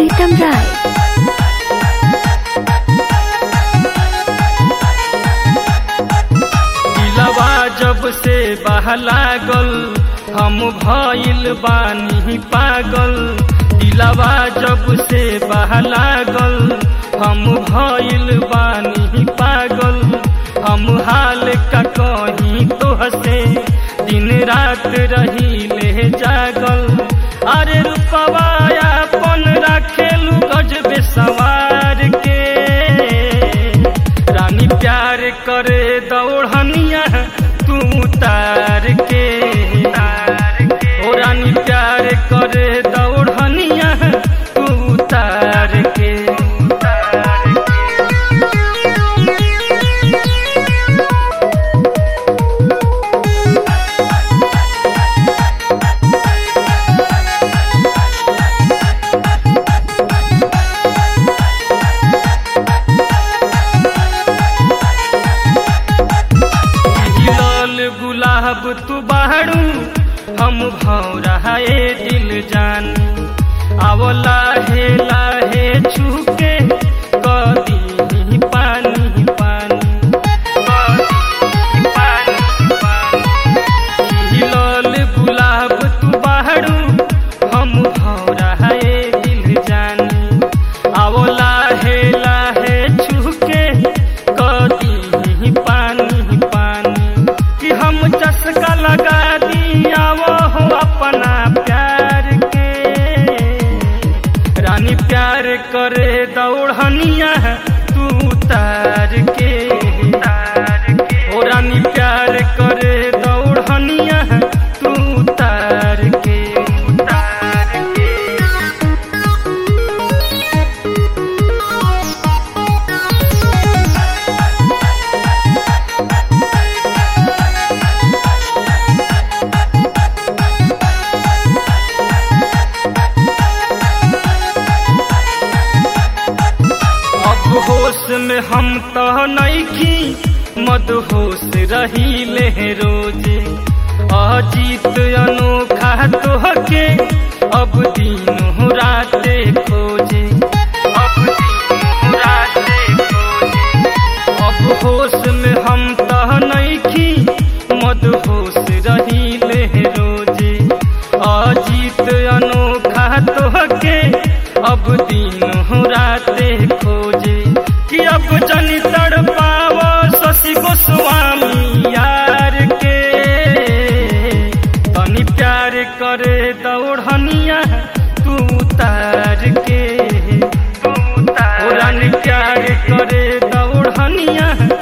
प्रीतम राय दिलवा जब से बहलागल हम भइल बानी पागल दिलवा जब से बहलागल हम भइल बानी पागल हम हाल का कहीं तो हसे दिन रात रही ले जागल अरे रूपवा अपन रखेलू गजबे सवार के रानी प्यार करे दौड़निया तू तार के ओ रानी प्यार करे दौड़निया तू तार के लाल गुलाब तू बाड़ू हम भौरा ए दिल जान आवो लाहे लाहे छुके कदी पानी पानी कदी पानी पानी लाल गुलाब तू बाड़ू हम भौरा ए दिल जानी आवो लाहे लाहे छुके कदी पानी पानी कि हम चस्का लगा दिया वो हो अपना प्यार के रानी प्यार करे दौड़निया तू तार के ओ रानी प्यार करे दौड़निया तू तार के तार के अब होश में हम तो नईखी मदहोश रही ले रोजे अजीत अनोखा तोहके अब दिन राते खोजे अब दिन राते खोजे अब होश में हम तो नईखी मदहोश रही ले रोजे अजीत अनोखा तोहके अब दिन राते खोजे कि अब जनी तड़ पाव शशि गोस्वामी यार के तनी प्यार करे दौड़निया तू तार के तू तार प्यार करे दौड़निया